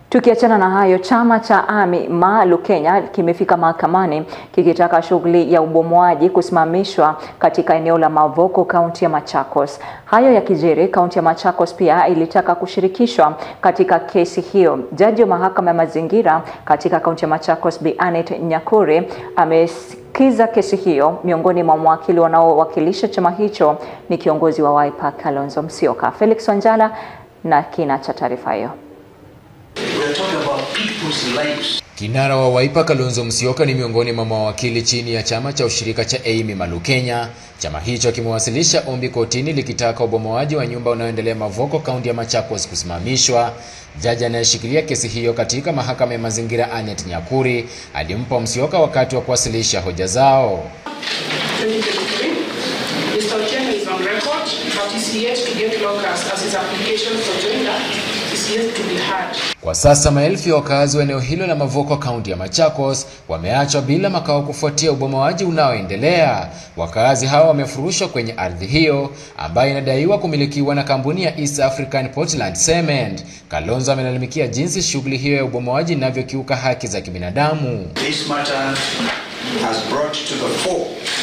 Tukiachana na hayo, chama cha AMI MALU Kenya kimefika mahakamani kikitaka shughuli ya ubomoaji kusimamishwa katika eneo la Mavoko, kaunti ya Machakos. Hayo yakijiri, kaunti ya Machakos pia ilitaka kushirikishwa katika kesi hiyo. Jaji wa mahakama ya mazingira katika kaunti ya Machakos, Bi Anet Nyakuri amesikiza kesi hiyo. Miongoni mwa mawakili wanaowakilisha chama hicho ni kiongozi wa Wiper Kalonzo Musyoka. Felix Wanjala na kina cha taarifa hiyo. Kinara wa Wiper Kalonzo Musyoka ni miongoni mwa mawakili chini ya chama cha ushirika cha AMI MALU Kenya. Chama hicho kimewasilisha ombi kotini likitaka ubomoaji wa nyumba unaoendelea Mavoko, kaunti ya Machakos kusimamishwa. Jaji anayeshikilia kesi hiyo katika mahakama ya mazingira Anet Nyakuri alimpa Musyoka wakati wa kuwasilisha hoja zao. Kwa sasa maelfu ya wakazi wa eneo hilo la Mavoko kaunti ya Machakos wameachwa bila makao kufuatia ubomoaji unaoendelea. Wakazi hao wamefurushwa kwenye ardhi hiyo ambayo inadaiwa kumilikiwa na kampuni ya East African Portland Cement. Kalonzo amelalamikia jinsi shughuli hiyo ya ubomoaji inavyokiuka haki za kibinadamu. This matter has brought to the fore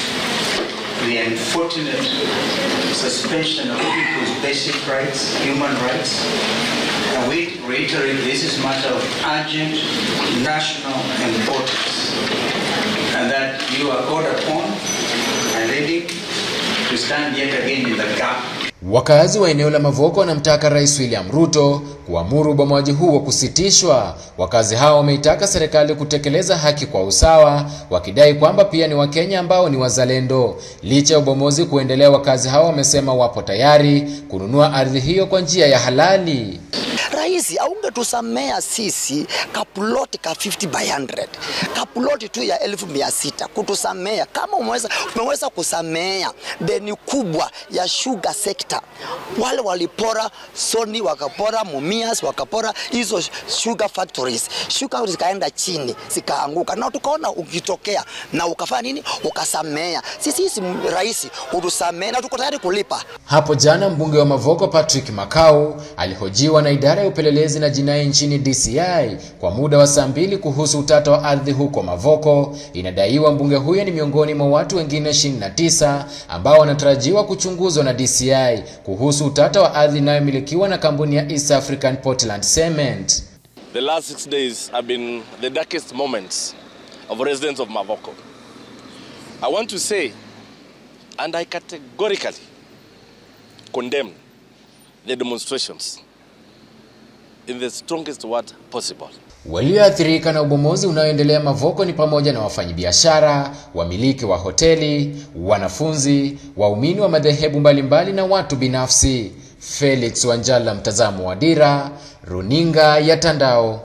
the unfortunate suspension of people's basic rights, human rights. And we reiterate this is a matter of urgent national importance and that you are called upon and ready to stand yet again in the gap Wakazi wa eneo la Mavoko wanamtaka Rais William Ruto kuamuru ubomoaji huo kusitishwa. Wakazi hao wameitaka serikali kutekeleza haki kwa usawa, wakidai kwamba pia ni Wakenya ambao ni wazalendo. Licha ya ubomozi kuendelea, wakazi hao wamesema wapo tayari kununua ardhi hiyo kwa njia ya halali. Rais aungetusamea sisi kapuloti ka 50 by 100 kapuloti tu ya elfu mia sita kutusamea. Kama umeweza, umeweza kusamea deni kubwa ya sugar sector, wale walipora Sony, wakapora Mumias, wakapora hizo sugar factories, sugar zikaenda chini zikaanguka, na tukaona ukitokea na ukafanya nini, ukasamea. Sisi sisi rais utusamea na tuko tayari kulipa. Hapo jana mbunge wa Mavoko Patrick Makau alihojiwa na idara ya upelelezi na jinai nchini DCI kwa muda wa saa mbili kuhusu utata wa ardhi huko Mavoko. Inadaiwa mbunge huyo ni miongoni mwa watu wengine 29 ambao wanatarajiwa kuchunguzwa na DCI kuhusu utata wa ardhi inayomilikiwa na kampuni ya East African Portland Cement. The last six days have been the darkest moments of residents of Mavoko. I want to say, and I categorically condemn the demonstrations in the strongest word possible. Walioathirika na ubomozi unaoendelea Mavoko ni pamoja na wafanyabiashara, wamiliki wa hoteli, wanafunzi, waumini wa madhehebu mbalimbali na watu binafsi. Felix Wanjala, mtazamo wa Dira, Runinga ya Tandao.